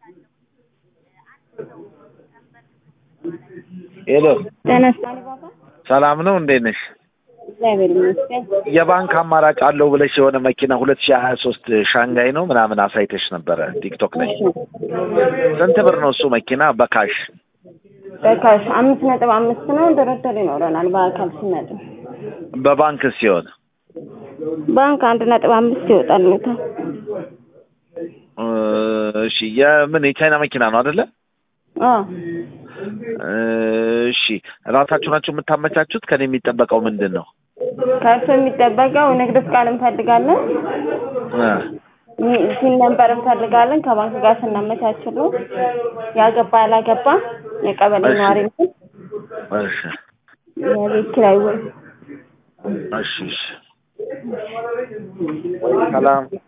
ሄሎ ጤና ይስጥልኝ ባባ። ሰላም ነው እንዴት ነሽ? እግዚአብሔር ይመስገን። የባንክ አማራጭ አለው ብለሽ የሆነ መኪና ሁለት ሺህ ሀያ ሶስት ሻንጋይ ነው ምናምን አሳይተሽ ነበረ ቲክቶክ ላይ ስንት ብር ነው እሱ መኪና በካሽ በካሽ አምስት ነጥብ አምስት ነው። ድርድር ይኖረናል በአካል ሲመጡ። በባንክ ሲሆን ባንክ አንድ ነጥብ አምስት ይወጣልታል። እሺ የምን የቻይና መኪና ነው አይደለ አዎ እሺ ራሳችሁ ናችሁ የምታመቻቹት ከኔ የሚጠበቀው ምንድን ነው ከእሱ የሚጠበቀው ንግድ ፍቃድ እንፈልጋለን። ሲን ነንበር እንፈልጋለን። ከባንክ ጋር ስናመቻችሉ ያገባ ያላገባ የቀበሌ እሺ። ነዋሪ ነው። እሺ የቤት ኪራይ ውል እሺ እሺ ሰላም